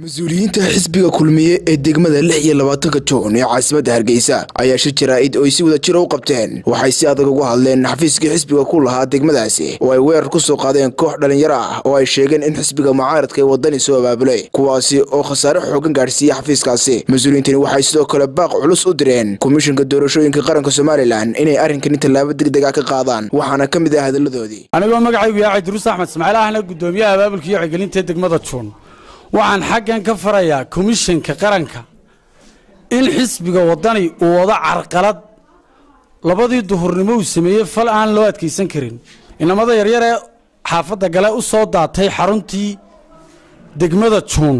mas-uuliyiinta xisbiga kulmiye ee degmada lix iyo labaatanka juun ee caasimadda hargeysa ayaa shir jaraa'id oo ay si wada jira u qabteen waxay si adag uga hadleen xafiiskii xisbiga ku lahaa degmadaasi oo ay weerar ku soo qaadeen koox dhallinyaro ah oo ay sheegeen in xisbiga mucaaradka ee waddani soo abaabulay kuwaasi oo khasaare xoogan gaadhsiiyey xafiiskaasi mas-uuliyiintani waxay sidoo kale baaq culus u direen komishanka doorashooyinka qaranka somalilan inay arrinkani tallaabo degdega ka qaadaan waxaana ka mid ah hadalladoodii anigoo magacaygu yaacay duruus axmed ismaaciil ahna guddoomiyaha abaabulka iyo wacyigelinta degmada juun waxaan xaggan ka farayaa komishanka qaranka in xisbiga waddani uu wado carqalad labadii duhurnimo uu sameeyey fal aan loo adkaysan karin inamada yaryar ee xaafadda gale u soo daatay xaruntii degmada juun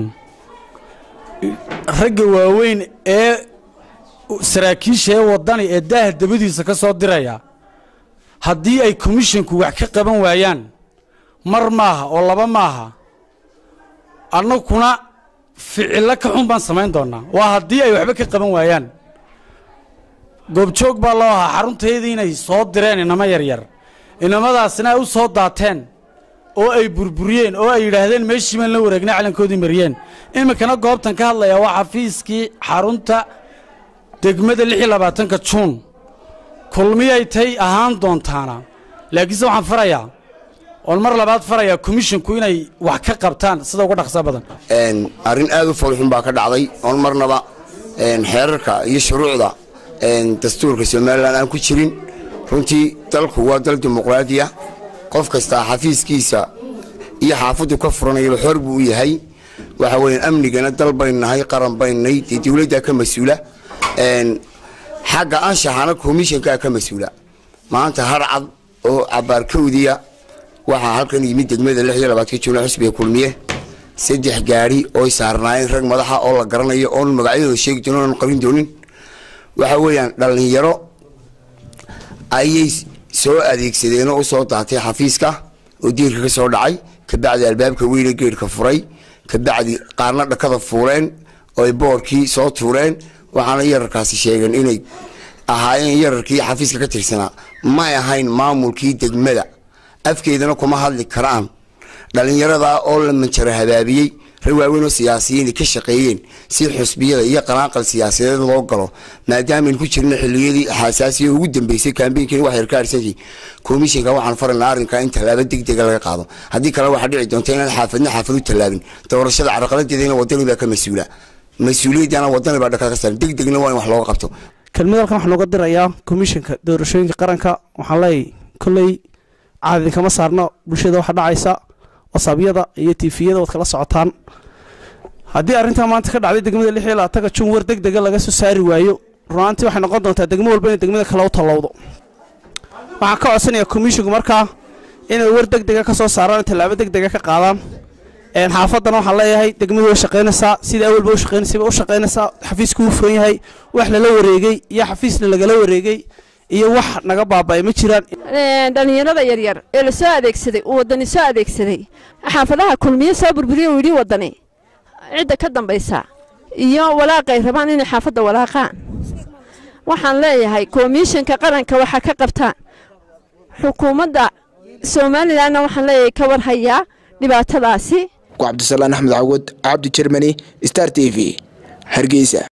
ragga waaweyn ee saraakiisha ee waddani ee daaha dabadiisa ka soo diraya haddii ay komishanku wax ka qaban waayaan mar maaha oo laba maaha annaguna ficillo ka xun baan samayn doonaa waa haddii ay waxba ka qaban waayaan goobjoog baa loo ahaa xaruntaydii inay soo direen inamo yaryar inamadaasina ay u soo daateen oo ay burburiyeen oo ay yidhaahdeen meeshii baan la wareegnay calankoodii mariyeen iminkana goobtan ka hadlayaa waa xafiiskii xarunta degmada lix iyo labaatanka juun kulmiyay tay ahaan doontaana laakiinse waxaan farayaa oon mar labaad farayaa komishinku inay wax ka qabtaan sida uga dhaqsa badan arrin aad u foolxun baa ka dhacday oon marnaba xeerarka iyo shuruucda dastuurka somalilan aan ku jirin runtii dalku waa dal dimuqraadiya qof kastaa xafiiskiisa iyo xaafaddu ka furanayaba xor buu u yahay waxa weya amnigana dal baynu nahay qaran baynnahay dee dowladdaa ka mas-uula xagga anshaxana komishankaa ka mas-uula maanta harcad oo cabaarkowdiya waxaa halkan yimid degmada lix iyo labaadka juuna xisbiga kulmiye saddex gaari ooy saarnaayeen rag madaxa oo la garanayo oon magacyadooda sheegi doonin oon qarin doonin waxa weeyaan dhallinyaro ayay soo adeegsadeen oo usoo daatay xafiiska oo diirka ka soo dhacay kabacdi albaabka weyne geedhka furay kabacdi qaarna dhakada fuuleen ooy boorkii soo tuureen waxaana yararkaasi sheegeen inay ahaayeen yararkii xafiiska ka tirsanaa may ahayn maamulkii degmada afkeedana kuma hadli karaan dhallinyaradaa oo la manjaro habaabiyey rag waaweyn oo siyaasiyiin ka shaqeeyeen si xusbiyada iyo qanaaqal siyaasadeed loo galo maadaamaaynu ku jirna xiliyadii xasaasiya ugu dambeysay kaambeynkiina wax yar ka harsantii komishinka waxaan faraynaa arrinkaa in tallaabo degdega laga qaado haddii kale waxaa dhici doonta inaan xaafadna xaafad u tallaabin doorashada carqaladeedana wadani baa ka mas-uula mas-uuliyaddana wadani baa dhaka ka saaran degdegna waa in wax looga qabto kelmid halkan waxaan uga dirayaa komishanka doorashooyinka qaranka waxaan leeyahy kolley caadin kama saarno bulshada waxa dhacaysa wasabyada iyo tifiyada waad kala socotaan haddii arrintaa maanta ka dhacday degmada lix iyo labaatanka jun war deg dega laga soo saari waayo runaantii waxay noqon doontaa degmo walba inay degmada kale u tallowdo waxaan ka codsanayaa komishinku markaa inay war deg dega ka soo saaraan tallaabo deg dega ka qaadaan xaafaddana waxaan leeyahay degmadu way shaqaynaysaa sida awalba u shaqaynaysay bay u shaqaynaysaa xafiisku u furan yahay wax lala wareegay iyo xafiisna lagala wareegay iyo wax naga baaba'ay ma jiraan dhallinyarada yaryar ee la soo adeegsaday uu waddani soo adeegsaday xaafadaha kulmiye soo burburiye uu yidhi waddani cidda ka dambaysa iyo walaaqay rabaan inay xaafadda walaaqaan waxaan leeyahay komishanka qaranka waxaa ka qabtaan xukuumadda somalilanna waxaan leeyahay ka warhayaa dhibaatadaasi cabdisalaan axmed cawad cabdi jermani star t v hargeysa